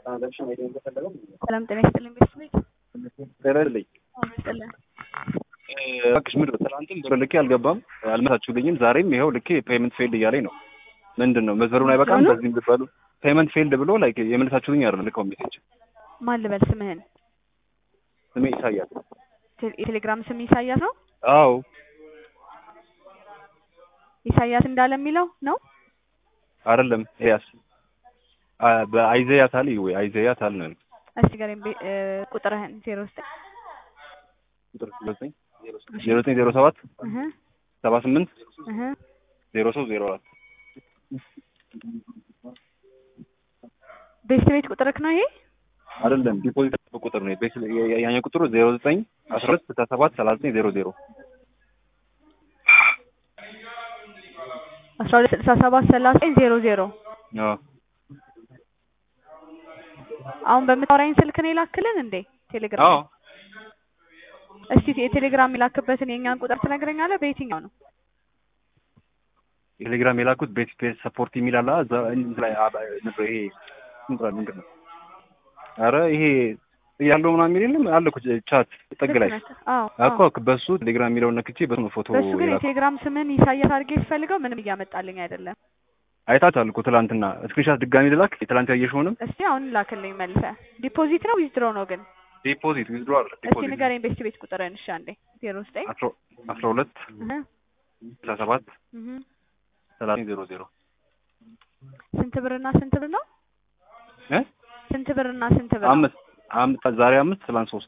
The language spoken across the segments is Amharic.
ሰላም ጤና ይስጥልኝ ቤተሰቦች። ተረልኝ ይስጥልን። እባክሽ ምንድን ነው ትናንትም ብር ልኬ አልገባም አልመታችሁልኝም። ዛሬም ይኸው ልኬ ፔመንት ፌልድ እያለኝ ነው። ምንድን ነው መስመሩን አይበቃም? ምንድን ነው? በዚህም ብትበሉ ፔመንት ፌልድ ብሎ ላይክ የመለሳችሁልኝ አይደለም ልከው ሜሴጅ ማን ልበል ስምህን? ስሜ ይሳያል። ቴ- የቴሌግራም ስም ኢሳያስ ነው። አዎ ኢሳያስ እንዳለ የሚለው ነው። አይደለም ኤያስ አ- በአይዘያ ታል ወይ አይዘያ ታል ነው እስቲ ገሬን ቁጥርህን ዜሮ ዘጠኝ ቁጥር ዘጠኝ ዜሮ ዘጠኝ ዜሮ ሰባት እህ ሰባ ስምንት እህ ዜሮ ሶስት ዜሮ አራት ቤት ቤት ቁጥርክ ነው ይሄ? አይደለም ዲፖዚት ቁጥር ነው ቤት ያኛው ቁጥሩ ዜሮ ዘጠኝ አስራ ሁለት ስልሳ ሰባት ሰላሳ ዘጠኝ ዜሮ ዜሮ አስራ ሁለት ስልሳ ሰባት ሰላሳ ዘጠኝ ዜሮ ዜሮ አዎ አሁን በምታወራኝ ስልክ ነው የላክልን እንዴ? ቴሌግራም አዎ እስቲ የቴሌግራም የላክበትን የእኛን ቁጥር ትነግረኛለህ? በየትኛው ነው? ቴሌግራም የላኩት ቤት ስፔስ ሰፖርት የሚል አለ እዛ እንትን ላይ አ- ነበር ይሄ እንትን ላይ ምንድን ነው ኧረ ይሄ ያለው ምናምን የሚል የለም አለ እኮ ቻት ጥግ ላይ ልክ ነህ። አዎ አዎ። እኮ በሱ ቴሌግራም የሚለውን ነክቼ በሱ ነው ፎቶ በሱ ግን የላኩት የቴሌግራም ስምን ኢሳያስ አድርጌ ስፈልገው ምንም እያመጣልኝ አይደለም። አይታችኋል እኮ ትላንትና ስክሪንሻት ድጋሚ ልላክ የትላንት ያየሽውንም እስቲ አሁን ላክልኝ መልሰ። ዲፖዚት ነው ዊዝድሮ ነው ግን? ዲፖዚት ዊዝድሮ አለ እስቲ ዲፖዚት ንገረኝ ቤስት ቤት ቁጥርን እሺ አንዴ። ዜሮ ዘጠኝ አስራ አስራ ሁለት እህ ስልሳ ሰባት እህ ሰላሳ ዜሮ ዜሮ ስንት ብርና ስንት ብር ነው? እ ስንት ብርና ስንት ብር ነው? አምስት አምስት ዛሬ አምስት ትላንት ሶስት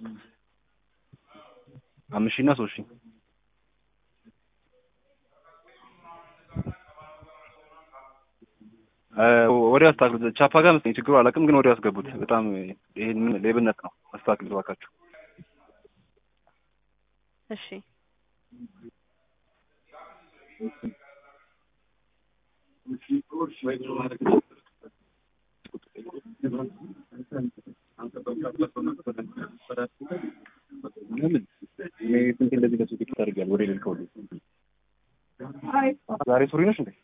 አምስት ሺህ እና ሶስት ሺህ እ ወዲያው አስተካክሉት። ቻፓ ጋር መሰለኝ ችግሩ አላውቅም፣ ግን ወዲያው አስገቡት። በጣም ይሄን ሌብነት ነው። አስተካክሉት እባካችሁ። እሺ ለምን እኔ ስንት እንደዚህ ለሱ ቲኬት አድርጊያለሁ ወደ ሌል ከሁሉ ዛሬ ሱሪ ነሽ እንዴ?